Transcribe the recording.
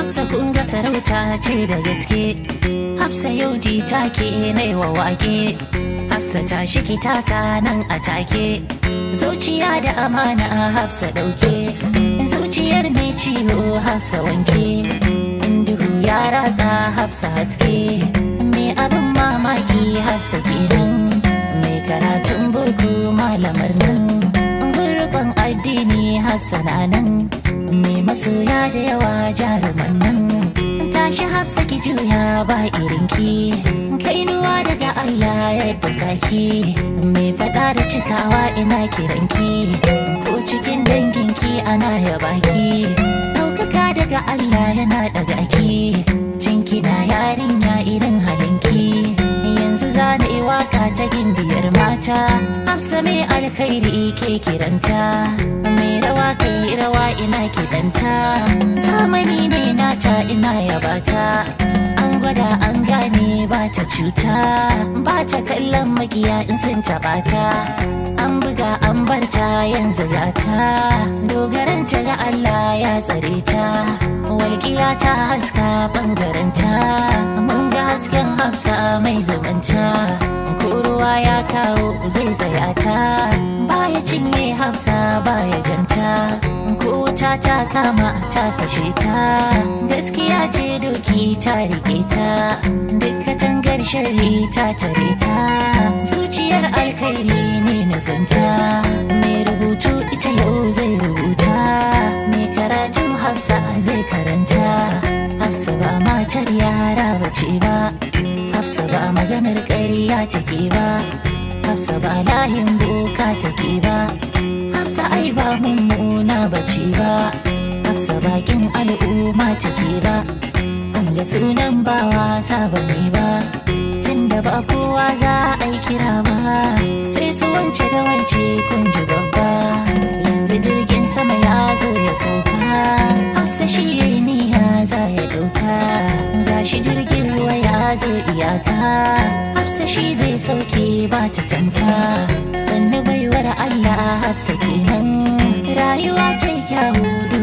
Hafsa kun ga sarauta ce da gaske Hafsa yau ji take nai wa wake Hafsa ta shiki taka nan a take Zuciya da amana Hafsa dauke Zuciyar mai ciwo Hafsa wanke In duhu ya ratsa Hafsa haske Me abin mamaki Hafsa kenan Mai karatun boko malamar nan Gurban addini Hafsa na nan Mai masoya da yawa jaruman nan Tashi Hafsa ki juya ba irinki Kainuwa daga Allah yadda zaki Mai fada da cikawa ina kiranki Ko cikin danginki ana yabaki Ɗaukaka daga Allah yana daga ki Cinki na yarinya irin halinki Yanzu zana yi waka ta gimbiyar mata Hafsa mai alkhairi ke kiranta Mai rawa kai rawa ina kidanta Zamani ne nata ina yabata An gwada an gane ba ta cuta Ba ta kallon makiya in sun taɓa ta An buga an barta yanzu gata Dogaranta ga Allah ya tsare ta Walƙiya ta haska ɓangaranta Mun ga hasken hafsa mai zubanta Ko ruwa ya kawo zai tsaya ta Baya cinye hafsa baya janta Ko wuta ta kama ta kashe ta Gaskiya ce doki ta rike ta Duk katangar shari ta tare ta Zuciyar alkhairi ne nufinta Mai rubutu ita yau zai rubuta Mai karatu hafsa zai karanta Hafsa ba matar yara bace ba Hafsa ba maganar ƙarya take ba Hafsa ba layin boka take ba Hafsa ai ba mummuna bace ba Hafsa bakin al'umma take ba Wanda sunan ba wasa bane ba Tunda ba kowa za a yi kira ba Sai su wance da wance kun ji babba Yanzu jirgin sama ya zo ya sauka Hafsa shi ya yi niyya za ya dauka Gashi jirgin ruwa ya zo iyaka Hafsa shi zai sauke ba ta tamka Sannu baiwar Allah Hafsa kenan Rayuwa ta yi kyawu